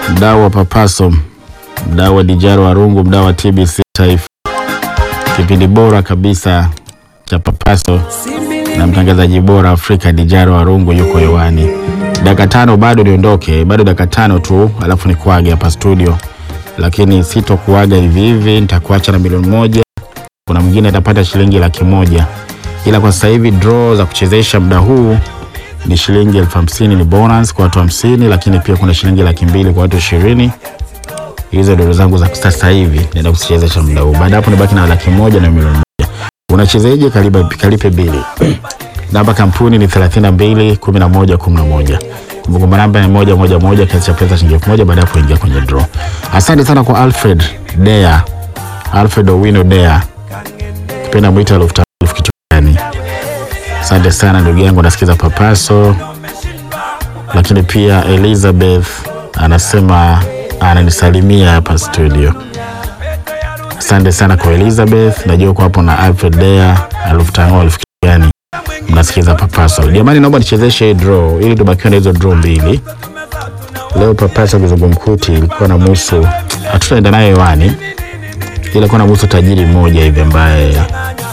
mdau wa Papaso, mdau wa Dijaro Warungu, mdau wa TBC Taifa, kipindi bora kabisa cha Papaso na mtangazaji bora Afrika Dijaro Warungu yuko hewani. Dakika tano bado niondoke, bado dakika tano tu, alafu nikuage hapa studio, lakini sitokuaga hivi hivi, nitakuacha na milioni moja. Kuna mwingine atapata shilingi laki moja, ila kwa sasa hivi draw za kuchezesha muda huu ni shilingi elfu hamsini ni bonus kwa watu hamsini, lakini pia kuna shilingi laki mbili kwa watu ishirini. Hizo ndio zangu za sasa hivi, naenda kuchezesha muda huu. Baada hapo nibaki na laki moja na milioni moja. Unachezaje? Kaliba kalipe bili. Namba kampuni ni 32 11 11. Kumbukumbu namba ni moja moja moja, kiasi cha pesa shilingi elfu moja baada ya kuingia kwenye draw. Asante sana kwa Alfred Dea, Alfred Owino Dea, kipenda mwita elfu tano elfu kitu gani? Asante sana ndugu yangu, nasikiza Papaso. Lakini pia Elizabeth anasema ananisalimia hapa studio. Asante sana kwa Elizabeth, najua uko hapo na Alfred Dea elfu tano elfu kitu gani? Mnasikiza Papaso. Jamani, naomba nichezeshe hii draw ili tubakiwe na hizo draw mbili. Leo Papaso kizungumkuti ilikuwa na musu, hatutaenda nayo hewani, ila kuwa na musu tajiri mmoja hivi ambaye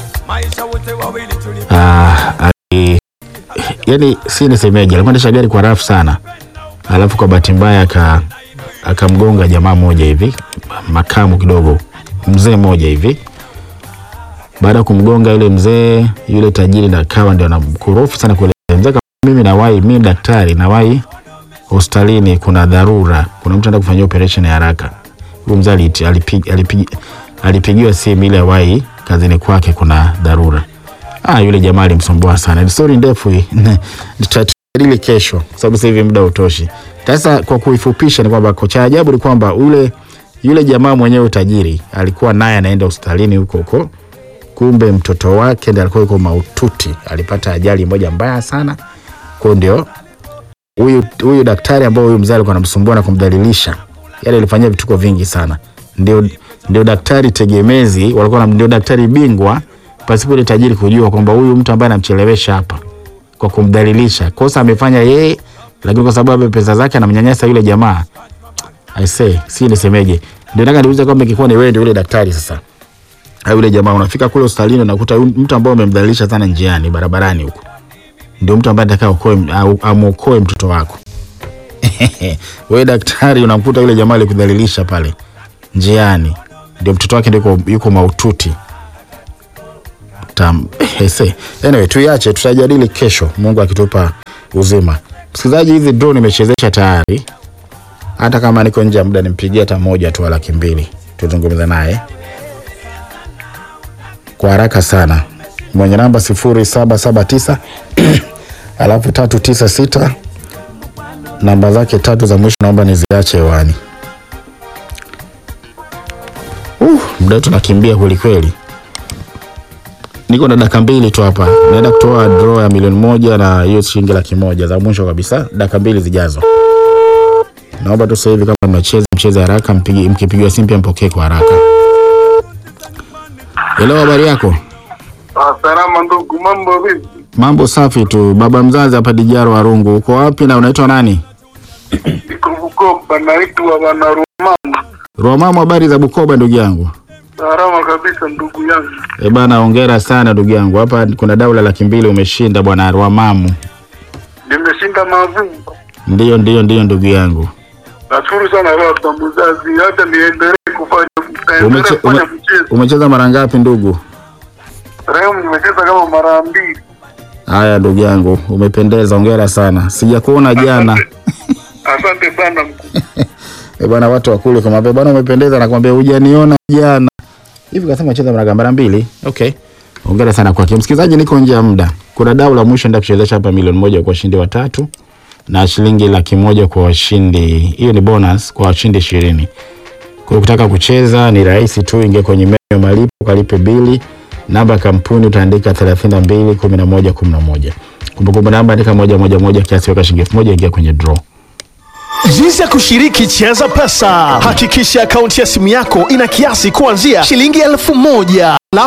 ah, ali, yani si nisemeje, alikuwa ndesha gari kwa rafu sana, alafu kwa bahati mbaya aka akamgonga jamaa mmoja hivi makamu kidogo, mzee mmoja hivi baada ya kumgonga yule mzee, yule tajiri na kawa ndio anamkorofi sana kule mzee. Kama mimi nawahi, mimi daktari nawahi hospitalini, kuna dharura, kuna mtu anataka kufanyia operation ya haraka. Huyo mzee alipig, alipig, alipig, alipigiwa simu ile awahi kazini kwake, kuna dharura. Ah, yule jamaa alimsumbua sana. Ni story ndefu hii. Tutajadili kesho kwa sababu sasa hivi muda utoshi. Sasa kwa kuifupisha ni kwamba cha ajabu ni kwamba yule yule jamaa mwenyewe tajiri alikuwa naye anaenda hospitalini huko huko kumbe mtoto wake ndiye alikuwa yuko maututi, alipata ajali moja mbaya sana. Kwa ndio huyu huyu daktari ambao huyu mzee alikuwa anamsumbua na kumdhalilisha, yale alifanyia vituko vingi sana, ndio ndio daktari tegemezi, walikuwa ndio daktari bingwa, pasipo ile tajiri kujua kwamba huyu mtu ambaye anamchelewesha hapa kwa kumdhalilisha, kosa amefanya yeye, lakini kwa sababu ya pesa zake anamnyanyasa yule jamaa. I say, si nisemeje? Ndio nataka niulize kwamba ingekuwa ni wewe ndio yule daktari sasa au yule jamaa unafika kule hospitalini unakuta mtu ambaye umemdhalilisha sana njiani barabarani huko ndio mtu ambaye atakaye okoe amuokoe mtoto wako. Wewe daktari unamkuta yule jamaa alikudhalilisha pale njiani, ndio mtoto wake ndio yuko maututi. Tam, ese. Anyway, tuiache tutajadili kesho Mungu akitupa uzima. Msikilizaji, hizi drone nimechezesha tayari. Hata kama niko nje ya muda nimpigie hata moja tu laki mbili tuzungumze naye kwa haraka sana mwenye namba sifuri saba saba tisa alafu tatu tisa sita namba zake tatu za mwisho naomba niziache hewani. Uh, muda wetu nakimbia kwelikweli. Niko na dakika mbili tu hapa, naenda kutoa draw ya milioni moja na hiyo shilingi laki moja za mwisho kabisa, dakika mbili zijazo. Naomba tu sasa hivi kama mmecheza mcheze haraka, mkipigiwa simu pia mpokee kwa haraka. Hello, habari yako? Salama ndugu, mambo vipi? Mambo safi tu. Baba mzazi hapa Dijaro Warungu. Uko wapi na unaitwa nani? Niko Bukoba, naitwa bwana Rumama. Romamo, habari za Bukoba ndugu yangu? Salama kabisa ndugu yangu. Eh bana, hongera sana ndugu yangu. Hapa kuna daula laki mbili umeshinda bwana Rwamamu. Nimeshinda mavumba. Ndiyo, ndiyo, ndiyo ndugu yangu. Nashukuru sana baba mzazi, hata niendelee kufanya Umeche, niendelee kufanya ume, mchezo. umecheza mara ngapi ndugu? Leo nimecheza kama mara mbili. Haya ndugu yangu, umependeza, hongera sana. Sijakuona jana. Asante sana mkuu. Eh bwana, watu wakule kama bwana, umependeza, nakwambia hujaniona jana. Hivi kasema cheza mara mara mbili. Okay. Hongera sana kwake. Msikilizaji, niko nje ya muda. Kuna dau la mwisho ndio kuchezesha hapa milioni moja kwa washindi watatu na shilingi laki moja kwa washindi. Hiyo ni bonus kwa washindi ishirini. Kwa hiyo ukitaka kucheza ni rahisi tu, ingia kwenye menyu ya malipo, kalipe bili. Namba ya kampuni utaandika 32 11 11. Kumbukumbu namba andika moja moja moja, kiasi weka shilingi elfu moja, ingia kwenye draw. Jinsi ya kushiriki Cheza Pesa. Hakikisha akaunti ya simu yako ina kiasi kuanzia shilingi elfu moja alafu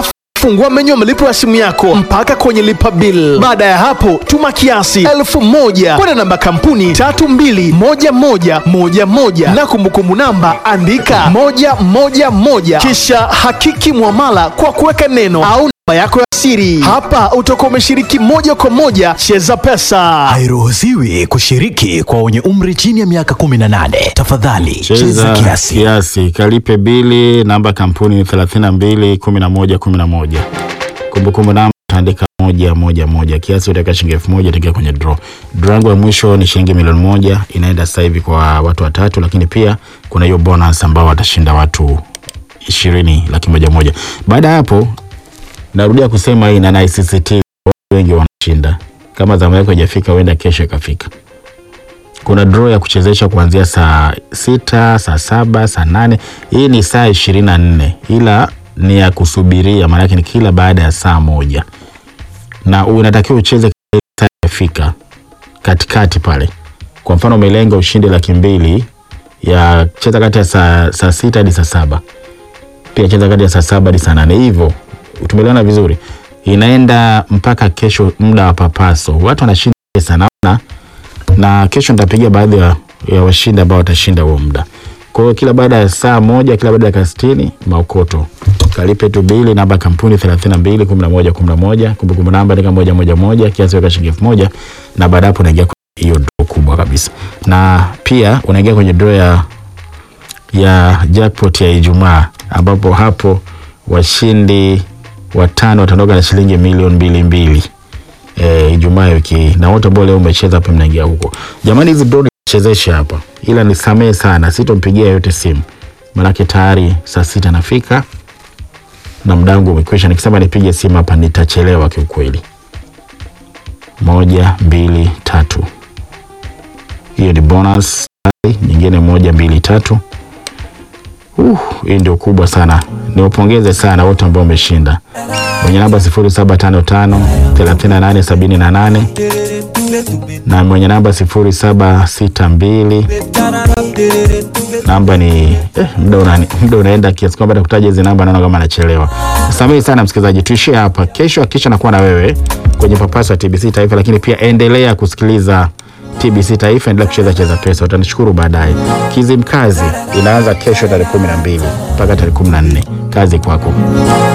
fungua menyu ya malipo ya simu yako mpaka kwenye lipa bill. Baada ya hapo, tuma kiasi elfu moja kwenda namba kampuni tatu mbili moja moja moja moja na kumbukumbu namba andika moja moja moja kisha hakiki mwamala kwa kuweka neno au namba yako ya siri. Hapa utakuwa umeshiriki moja kwa moja Cheza Pesa. Hairuhusiwi kushiriki kwa wenye umri chini ya miaka 18. Tafadhali cheza cheza kiasi. kiasi, kalipe bili. Namba kampuni ni 32 11 11. Kumbukumbu namba utaandika moja moja moja. Kiasi utaweka shilingi elfu moja itaingia kwenye draw. Draw yangu ya mwisho ni shilingi milioni moja, inaenda sasa hivi kwa watu watatu, lakini pia kuna hiyo bonus ambao watashinda watu ishirini laki moja moja. Baada ya hapo, narudia kusema hii na naisisitiza, watu wengi wanashinda. Kama zamu yako haijafika, huenda kesho ikafika kuna draw ya kuchezesha kuanzia saa sita, saa saba, saa nane. Hii ni saa ishirini na nne ila ni ya kusubiria, maanake ni kila baada ya saa moja, na unatakiwa ucheze saa yafika katikati pale. Kwa mfano umelenga ushindi laki mbili ya cheza kati ya saa, saa sita hadi saa saba pia cheza kati ya saa saba hadi saa nane hivyo tumeelewana vizuri inaenda mpaka kesho muda wa papaso watu wanashinda pesa naona na kesho nitapiga baadhi ya, ya washindi ambao watashinda huo muda. Kwa hiyo kila baada ya saa moja, kila baada ya dakika sitini maokoto kalipe tu bili, namba ya kampuni 32 11 11, kumbukumbu namba andika moja moja moja, kiasi weka shilingi elfu moja na baada hapo unaingia kwenye hiyo draw kubwa kabisa, na pia unaingia kwenye draw ya ya jackpot ya Ijumaa ambapo hapo washindi watano wataondoka na shilingi milioni mbili mbili eh, Ijumaa ya wiki hii. na wote ambao leo umecheza hapa mnaingia huko. Jamani, hizi drone nichezeshe hapa, ila nisamee sana, sitompigia yote simu, maanake tayari saa sita nafika na muda wangu umekwisha. Nikisema nipige simu hapa nitachelewa kiukweli. Moja, mbili, tatu, hiyo ni bonus. Nyingine moja, mbili, tatu. Uh, hii ndio kubwa sana. Niwapongeze sana wote ambao wameshinda. Mwenye namba 0755 3878 na mwenye namba 0762 namba ni eh, muda una, muda unaenda kiasi kwamba nakutaja hizi namba naona kama anachelewa. Samehi sana msikilizaji, tuishie hapa. Kesho hakikisha nakuwa na wewe kwenye papasa TBC Taifa, lakini pia endelea kusikiliza TBC Taifa, endelea kucheza cheza pesa, utanishukuru baadaye. Kizimkazi inaanza kesho tarehe kumi na mbili mpaka tarehe kumi na nne. Kazi kwako.